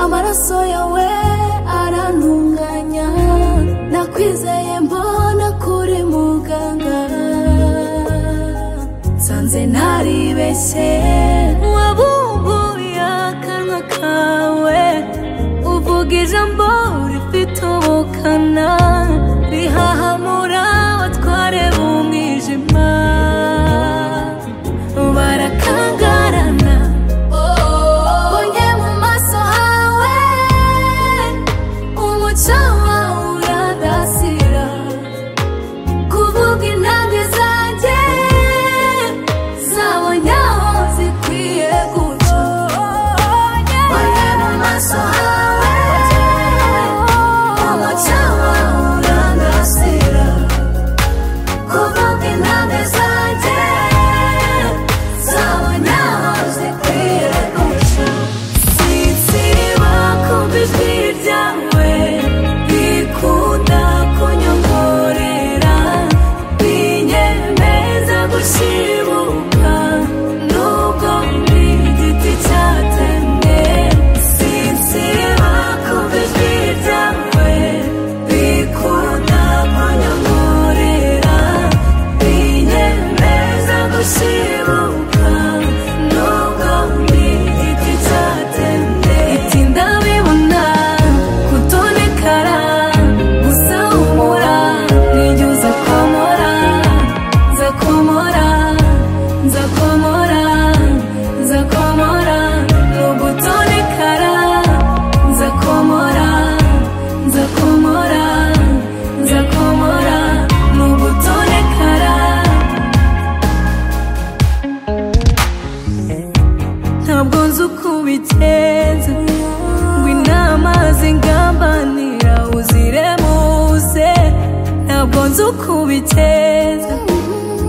amaraso yawe arantunganya nakwizeye mbona kuri muganga nsanze ntaribeshye wabumbuye akanwa kawe uvuga ijambo rifite ubukana rihahamura abatware b'umwijima barakangarana bonye mu maso hawe umuco wawe uradasira kuvuga intambwe zanjye zabonye aho zikwiye guca bonye mu maso hawe umuco wawe urandasira kuvuga intambwe zanjye zabonye aho zikwiye guca Sinzira kumva ijwi ryawe rikunda kunyongorera binyemeza gushibuka nubwo ndi igiti cyatemwe Sinzira kumva ijwi ryawe rikunda kunyongorera binyemeza gushibuka nubwo ndi igiti cyatemwe itinda bibona kutonekara gusa humura nijya uza komora nza komora nza komora nza komora nugutonekara nza komora nza komora nza komora nugutonekara ntabwo nzi uko ubigenza ngo inama zingambanira uziremuze ntabwo nzi uko ubigenza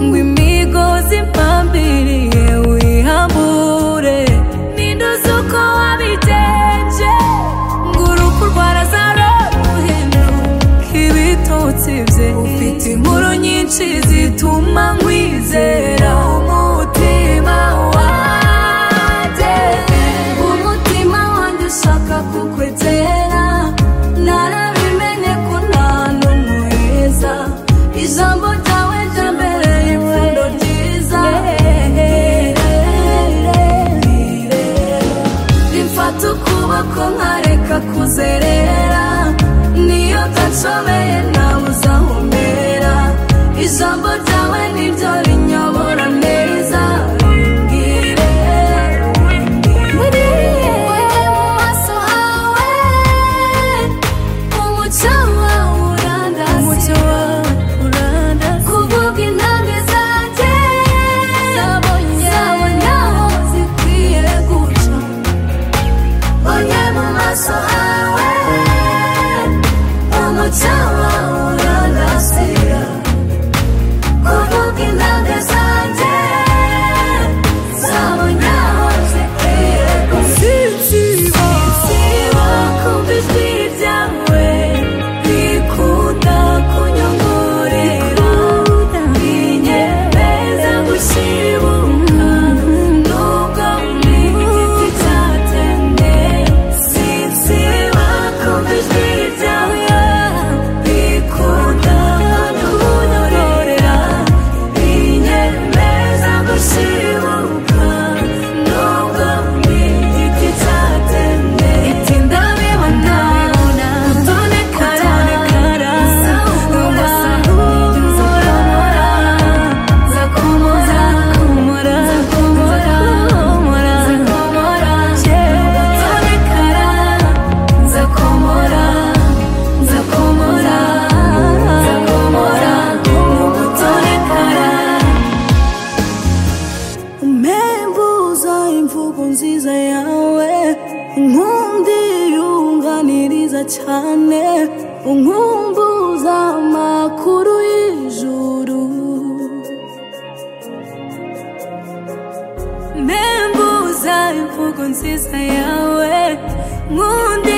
ngo imigozi impambiriye uyihambure ninduze uko wabigenje ngo urupfu rwarazaruhindura ibitotsi bye ufite inkuru nyinshi zituma nkwizera umutima wanjye umutima wanjye ushaka kukwegera narabimenye ko nta n'umwe weza ijambo ryawe ryambereye ipfundo ryiza rimfata ukuboko nkareka kuzerera niyo udacomeye nawe uzahumbera ijambo ryawe niryo rinyobora neza rimbwire buriye mu maso hawe umuco wawe urandasira kuvuga intambwe zanjye zabonye aho zikwiye guca Onye mu maso hawe umuco wawe urandasira kuvuga intambwe zanjye zabonye aho zikwiye gusiba Sinsiba kumva ijwi ryawe rikunda kunyongorera rinyemeza gushibuka nubwo ndi igiti cyatemwe Sinsiba kumva ijwi ryawe rikunda kunyongorera rinyemeza gushibuka nubwo ndi igiti cyatemwe itinda bibona utonekara gusa humura nijya uza komora nza komora nza komora nza komora utonekara nza komora nza komora nza komora utonekara umembuza imvugo nziza yawe inkundi yunganiriza cyane unkumbuza amakuru y'ijuru membuza imvugo nziza yawe nkundi